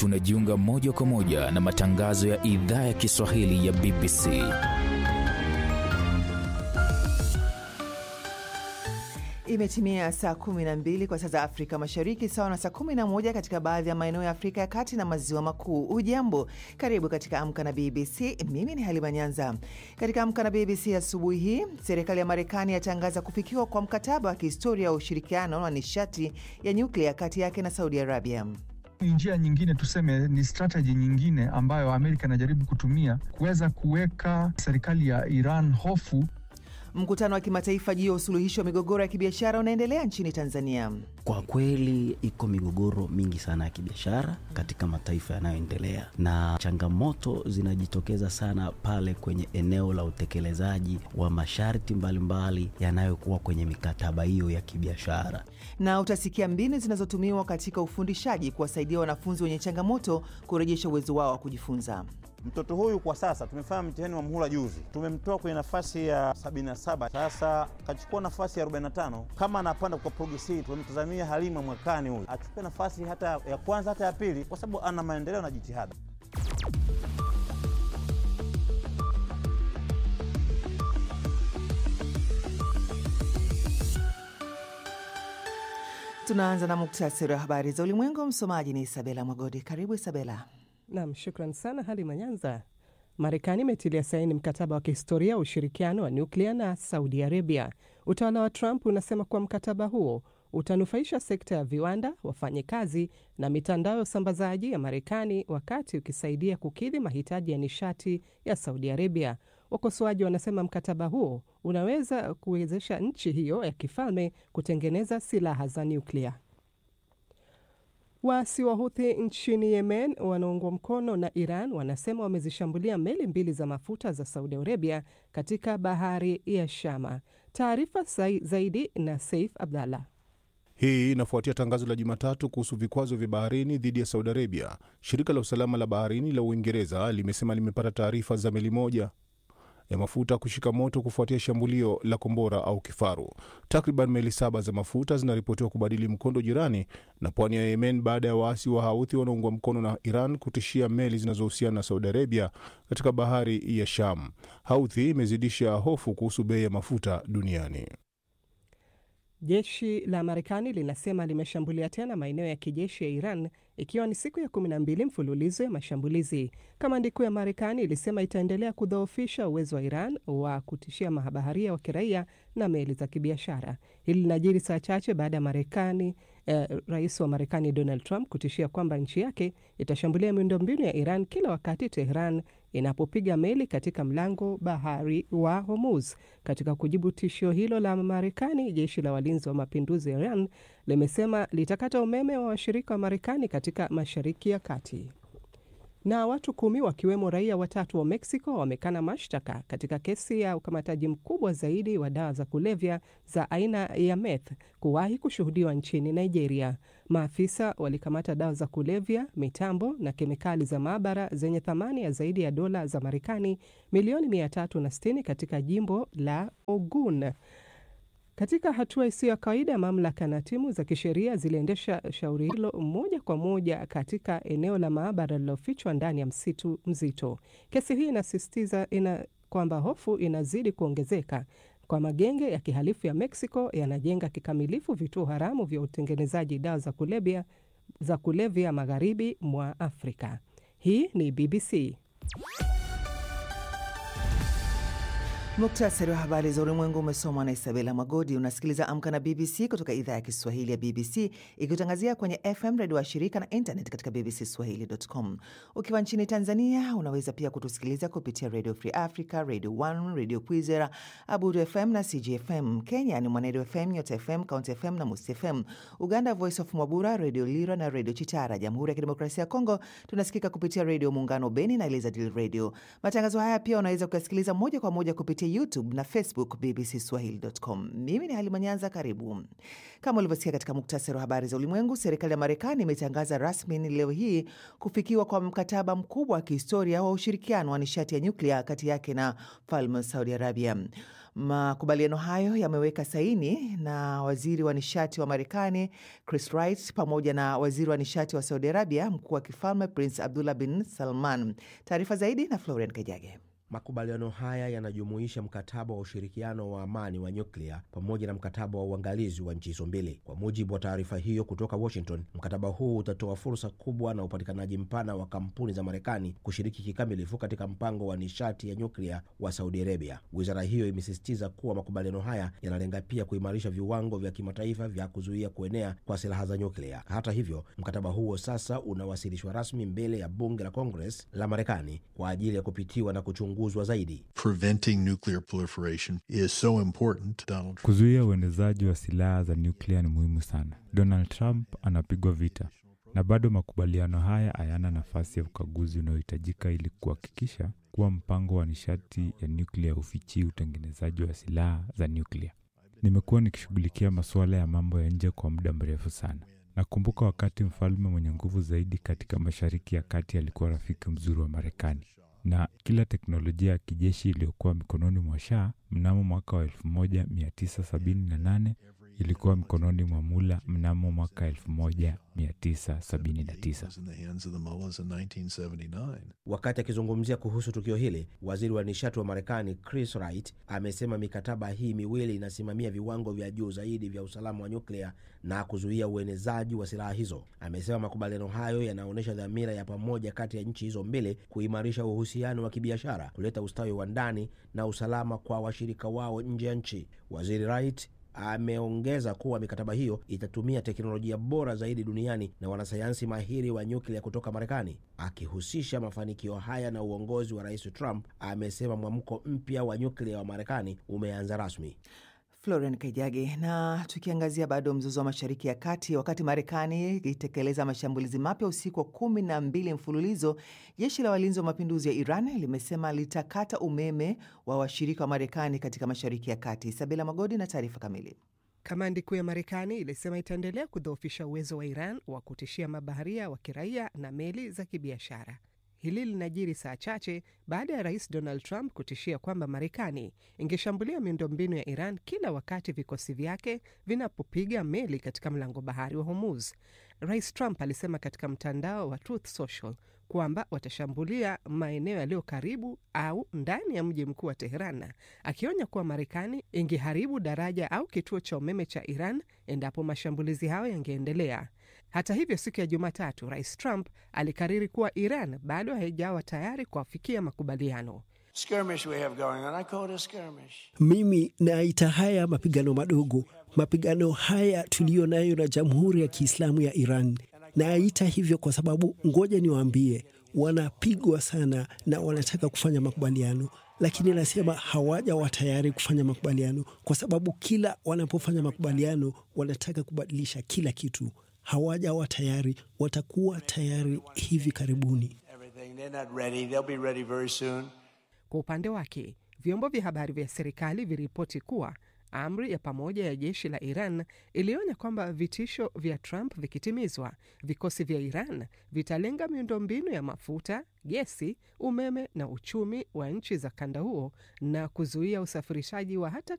tunajiunga moja kwa moja na matangazo ya idhaa ya Kiswahili ya BBC. Imetimia saa 12 kwa saa za Afrika Mashariki, sawa na saa 11 katika baadhi ya maeneo ya Afrika ya Kati na Maziwa Makuu. Ujambo, karibu katika Amka na BBC. Mimi ni Halima Nyanza. Katika Amka na BBC asubuhi hii, serikali ya Marekani yatangaza kufikiwa kwa mkataba wa kihistoria wa ushirikiano wa nishati ya nyuklia kati yake na Saudi Arabia. Ni njia nyingine, tuseme ni strategy nyingine ambayo Amerika inajaribu kutumia kuweza kuweka serikali ya Iran hofu. Mkutano wa kimataifa juu ya usuluhishi wa migogoro ya kibiashara unaendelea nchini Tanzania. Kwa kweli iko migogoro mingi sana ya kibiashara katika mataifa yanayoendelea, na changamoto zinajitokeza sana pale kwenye eneo la utekelezaji wa masharti mbalimbali yanayokuwa kwenye mikataba hiyo ya kibiashara. Na utasikia mbinu zinazotumiwa katika ufundishaji kuwasaidia wanafunzi wenye changamoto kurejesha uwezo wao wa kujifunza. Mtoto huyu kwa sasa tumefanya mtihani wa muhula juzi, tumemtoa kwenye nafasi ya 77, sasa akachukua nafasi ya 45. Kama anapanda kwa progresi, tumemtazamia Halima mwakani huyu achukue nafasi hata ya kwanza hata ya pili, kwa sababu ana maendeleo na jitihada. Tunaanza na muktasari wa habari za ulimwengu. Msomaji ni Isabela Mwagodi. Karibu Isabela. Nam, shukran sana Halima Nyanza. Marekani imetilia saini mkataba wa kihistoria wa ushirikiano wa nyuklia na Saudi Arabia. Utawala wa Trump unasema kuwa mkataba huo utanufaisha sekta ya viwanda, wafanyikazi na mitandao ya usambazaji ya Marekani, wakati ukisaidia kukidhi mahitaji ya nishati ya Saudi Arabia. Wakosoaji wanasema mkataba huo unaweza kuwezesha nchi hiyo ya kifalme kutengeneza silaha za nyuklia. Waasi wa Huthi nchini Yemen wanaungwa mkono na Iran wanasema wamezishambulia meli mbili za mafuta za Saudi Arabia katika bahari ya Shama. Taarifa zaidi na Saif Abdallah. Hii inafuatia tangazo la Jumatatu kuhusu vikwazo vya baharini dhidi ya Saudi Arabia. Shirika la usalama la baharini la Uingereza limesema limepata taarifa za meli moja ya mafuta kushika moto kufuatia shambulio la kombora au kifaru. Takriban meli saba za mafuta zinaripotiwa kubadili mkondo jirani na pwani ya Yemen baada ya waasi wa Houthi wanaungwa mkono na Iran kutishia meli zinazohusiana na Saudi Arabia katika bahari ya Sham. Houthi imezidisha hofu kuhusu bei ya mafuta duniani. Jeshi la Marekani linasema limeshambulia tena maeneo ya kijeshi ya Iran ikiwa ni siku ya kumi na mbili mfululizo ya mashambulizi. Kamandi kuu ya Marekani ilisema itaendelea kudhoofisha uwezo wa Iran wa kutishia mabaharia wa kiraia na meli za kibiashara. Hili linajiri saa chache baada ya Marekani eh, rais wa Marekani Donald Trump kutishia kwamba nchi yake itashambulia miundombinu ya Iran kila wakati Tehran inapopiga meli katika mlango bahari wa Hormuz. Katika kujibu tishio hilo la Marekani, jeshi la walinzi wa mapinduzi ya Iran limesema litakata umeme wa washirika wa Marekani katika Mashariki ya Kati. Na watu kumi wakiwemo raia watatu wa Mexico wamekana mashtaka katika kesi ya ukamataji mkubwa zaidi wa dawa za kulevya za aina ya meth kuwahi kushuhudiwa nchini Nigeria. Maafisa walikamata dawa za kulevya, mitambo na kemikali za maabara zenye thamani ya zaidi ya dola za Marekani milioni 360 katika jimbo la Ogun. Katika hatua isiyo ya kawaida, mamlaka na timu za kisheria ziliendesha shauri hilo moja kwa moja katika eneo la maabara lililofichwa ndani ya msitu mzito. Kesi hii inasisitiza ina kwamba hofu inazidi kuongezeka kwa magenge ya kihalifu ya Mexico yanajenga kikamilifu vituo haramu vya utengenezaji dawa za kulevya za kulevya magharibi mwa Afrika. Hii ni BBC. Muktasari wa habari za ulimwengu umesomwa na Isabela Magodi. Unasikiliza Amka na BBC kutoka idhaa ya Kiswahili ya BBC ikitangazia kwenye FM redio wa shirika na internet katika bbcswahili.com. Ukiwa nchini Tanzania unaweza pia kutusikiliza kupitia Radio Free Africa, Radio 1, Radio Kwizera, Abudu FM na CGFM. Kenya ni Mwanedo FM, Nyota FM, County FM na Musi FM. Uganda, Voice of Mwabura, Radio Lira na Radio Chitara. Jamhuri ya Kidemokrasia ya Kongo tunasikika kupitia Radio Muungano Beni na Elizadil Radio. Matangazo haya pia unaweza kuyasikiliza moja kwa moja kupitia YouTube na Facebook bbcswahili.com. Mimi ni Halima Nyanza, karibu. Kama ulivyosikia katika muktasari wa habari za ulimwengu, serikali ya Marekani imetangaza rasmi leo hii kufikiwa kwa mkataba mkubwa wa kihistoria wa ushirikiano wa nishati ya nyuklia kati yake na falme wa Saudi Arabia. Makubaliano hayo yameweka saini na waziri wa nishati wa Marekani Chris Wright pamoja na waziri wa nishati wa Saudi Arabia, mkuu wa kifalme Prince Abdullah bin Salman. Taarifa zaidi na Florian Kajage. Makubaliano haya yanajumuisha mkataba wa ushirikiano wa amani wa nyuklia pamoja na mkataba wa uangalizi wa nchi hizo mbili. Kwa mujibu wa taarifa hiyo kutoka Washington, mkataba huu utatoa fursa kubwa na upatikanaji mpana wa kampuni za Marekani kushiriki kikamilifu katika mpango wa nishati ya nyuklia wa Saudi Arabia. Wizara hiyo imesisitiza kuwa makubaliano haya yanalenga pia kuimarisha viwango vya kimataifa vya kuzuia kuenea kwa silaha za nyuklia. Hata hivyo, mkataba huo sasa unawasilishwa rasmi mbele ya bunge la Congress la Marekani kwa ajili ya kupitiwa na kuchunguzwa zaidi. Preventing nuclear proliferation is so important, Donald. Kuzuia uenezaji wa silaha za nyuklia ni muhimu sana. Donald Trump anapigwa vita, na bado makubaliano haya hayana nafasi ya ukaguzi unaohitajika ili kuhakikisha kuwa mpango wa nishati ya nyuklia hufichii utengenezaji wa silaha za nyuklia. Nimekuwa nikishughulikia masuala ya mambo ya nje kwa muda mrefu sana. Nakumbuka wakati mfalme mwenye nguvu zaidi katika Mashariki ya Kati alikuwa rafiki mzuri wa Marekani na kila teknolojia ya kijeshi iliyokuwa mikononi mwa Shah mnamo mwaka wa 1978 ilikuwa mikononi mwa Mula mnamo mwaka 1979. Wakati akizungumzia kuhusu tukio hili, waziri wa nishati wa Marekani Chris Wright amesema mikataba hii miwili inasimamia viwango vya juu zaidi vya usalama wa nyuklia na kuzuia uenezaji wa silaha hizo. Amesema makubaliano hayo yanaonyesha dhamira ya pamoja kati ya nchi hizo mbili kuimarisha uhusiano wa kibiashara, kuleta ustawi wa ndani na usalama kwa washirika wao nje ya nchi. Waziri Wright ameongeza kuwa mikataba hiyo itatumia teknolojia bora zaidi duniani na wanasayansi mahiri wa nyuklia kutoka Marekani. Akihusisha mafanikio haya na uongozi wa Rais Trump, amesema mwamko mpya wa nyuklia wa Marekani umeanza rasmi. Florian Kaijage. Na tukiangazia bado mzozo wa Mashariki ya Kati, wakati Marekani ikitekeleza mashambulizi mapya usiku wa kumi na mbili mfululizo, jeshi la walinzi wa mapinduzi ya Iran limesema litakata umeme wa washirika wa Marekani katika Mashariki ya Kati. Isabela Magodi na taarifa kamili. Kamandi kuu ya Marekani ilisema itaendelea kudhoofisha uwezo wa Iran wa kutishia mabaharia wa kiraia na meli za kibiashara. Hili linajiri saa chache baada ya rais Donald Trump kutishia kwamba Marekani ingeshambulia miundombinu ya Iran kila wakati vikosi vyake vinapopiga meli katika mlango bahari wa Hormuz. Rais Trump alisema katika mtandao wa Truth Social kwamba watashambulia maeneo yaliyo karibu au ndani ya mji mkuu wa Teheran, akionya kuwa Marekani ingeharibu daraja au kituo cha umeme cha Iran endapo mashambulizi hayo yangeendelea. Hata hivyo, siku ya Jumatatu, rais Trump alikariri kuwa Iran bado haijawa tayari kuafikia makubaliano. Mimi naita haya mapigano madogo. Mapigano haya tuliyo nayo na Jamhuri ya Kiislamu ya Iran naita hivyo kwa sababu, ngoja niwaambie, wanapigwa sana na wanataka kufanya makubaliano, lakini nasema hawajawa tayari kufanya makubaliano, kwa sababu kila wanapofanya makubaliano wanataka kubadilisha kila kitu. Hawajawa tayari, watakuwa tayari hivi karibuni. Kwa upande wake, vyombo vya habari vya serikali viripoti kuwa amri ya pamoja ya jeshi la Iran ilionya kwamba vitisho vya Trump vikitimizwa, vikosi vya Iran vitalenga miundombinu ya mafuta, gesi, umeme na uchumi wa nchi za kanda huo na kuzuia usafirishaji wa hata